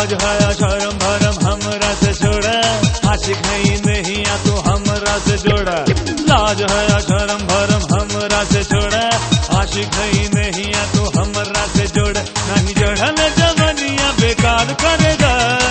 लाज है शर्म भरम हमरा से छोड़ा आशिक है ही नहीं आ तू हमरा से जोड़ा लाज है शर्म भरम हमरा से छोड़ा आशिक है ही नहीं आ तू हमरा से जोड़ा नहीं जोड़ल जवनिया बेकार करेगा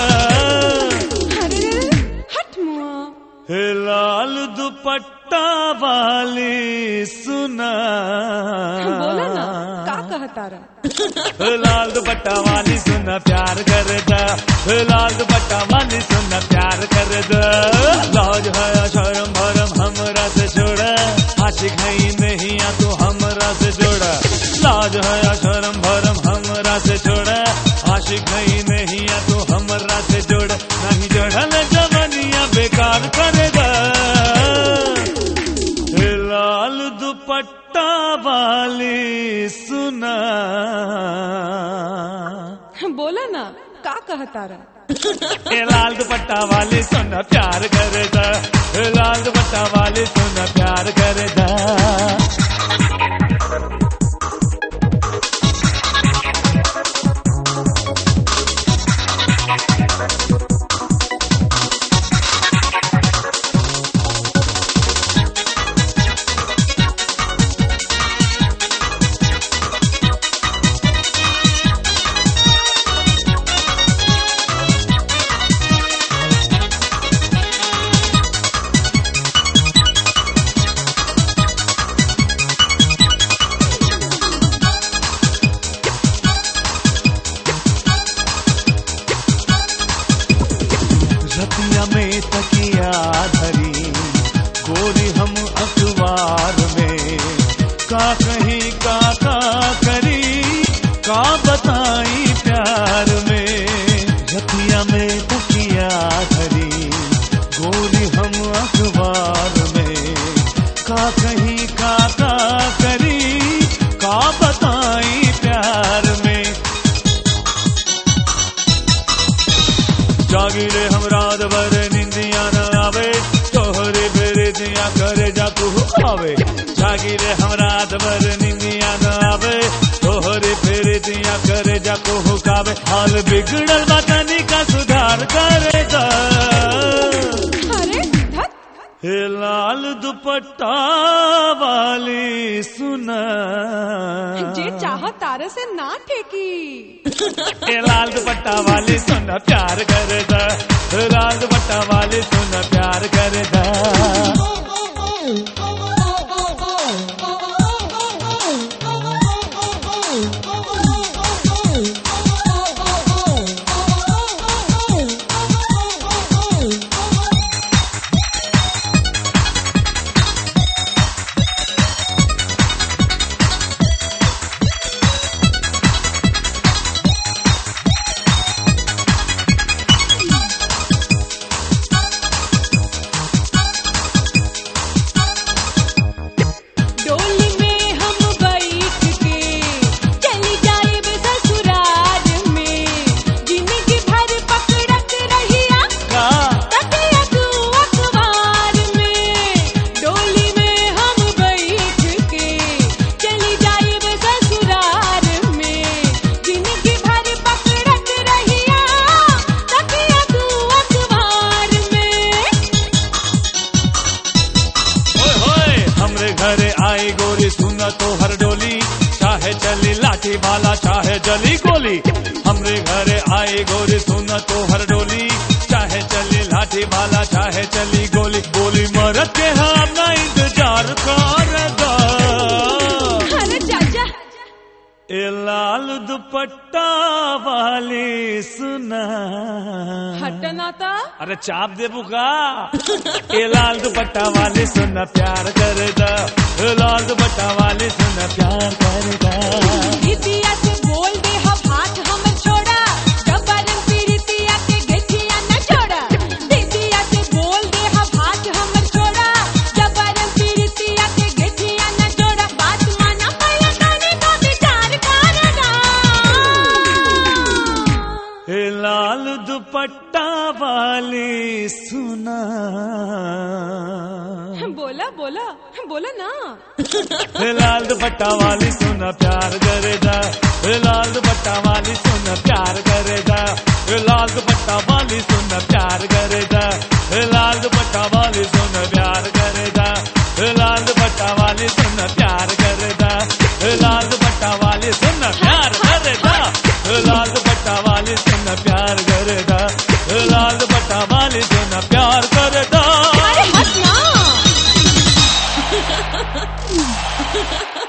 अरे हट मुआ हे लाल दुपट्टा वाली सुना बोला ना का कहता रहा हे लाल दुपट्टा वाली सुना प्यार करदा हे लाल दुपट्टा वाली सुना प्यार करदा लाज है शर्म भरम हमरा से छोड़ा आशिक है ही नहीं आ तू हमरा से जोड़ा लाज है शर्म भरम हमरा से छोड़ा आशिक है ही नहीं आ तू हमरा से जोड़ा नहीं जोड़ल जवनिया बेकार करेगा हे लाल दुपट्टा वाली सुना बोला ना का कहता रहा हे लाल दुपट्टा वाली सुना प्यार करेगा हे लाल दुपट्टा वाली सुना प्यार करेगा रतिया में तकिया धरी गोरी हम अखबार में का कहीं का का करी का बताई प्यार में रतिया में तकिया धरी गोरी हम अखबार में का कहीं का का करी का बताई प्यार में जागिरे हम रात भर निंदिया न आवे तोहरे बेरे दिया करे जा तू आवे जागिरे हम रात भर निंदिया न आवे तोहरे फेरे दिया करे जा को हुकावे हाल बिगड़ल बतानी का सुधार करेगा अरे धत हे लाल दुपट्टा वाली सुना जे चाह तारे से ना ठेकी हे लाल दुपट्टा वाली सुन प्यार करदा हे लाल दुपट्टा वाली सुन प्यार करदा डोली में हम बैठ के चली जाए ससुराल में जिंदगी भर पकड़त रहिया का तकिया तू अखबार में डोली में हम बैठ के चली जाए ससुराल में जिंदगी भर पकड़त रहिया तकिया तू अखबार में ओए होए हमरे घरे आई गोरी सुना तो हर डोली चाहे चली लाठी वाला चाहे जली गोली हमरे घरे आई गोरी सुना तो हर डोली चाहे चली लाठी वाला चाहे चली गोली गोली मरद के हम ना इंतजार करेगा अरे चाचा ए लाल दुपट्टा वाली सुना हटना था अरे चाप दे बुका ए लाल दुपट्टा वाली सुन प्यार करदा ए लाल दुपट्टा वाली सुन प्यार करदा दीदिया से बोल दे हम हाथ हमर छोड़ा जबरन पीरितिया के गेठिया न छोड़ा दीदिया से बोल दे हम हाथ हमर छोड़ा जबरन पीरितिया के गेठिया न छोड़ा बात माना पहले ताने का विचार करना ए लाल दुपट्टा वाली सुना बोला बोला बोला ना लाल दुपट्टा वाली सुन प्यार करेगा लाल दुपट्टा वाली सुन प्यार करेगा लाल दुपट्टा वाली सुन प्यार करेगा लाल दुपट्टा वाली सुन प्यार करेगा लाल दुपट्टा वाली सुन प्यार करेगा लाल दुपट्टा वाली सुन प्यार करेगा लाल दुपट्टा वाली सुन प्यार करेगा लाल दुपट्टा वाली सुन प्यार करेगा अरे हंस ना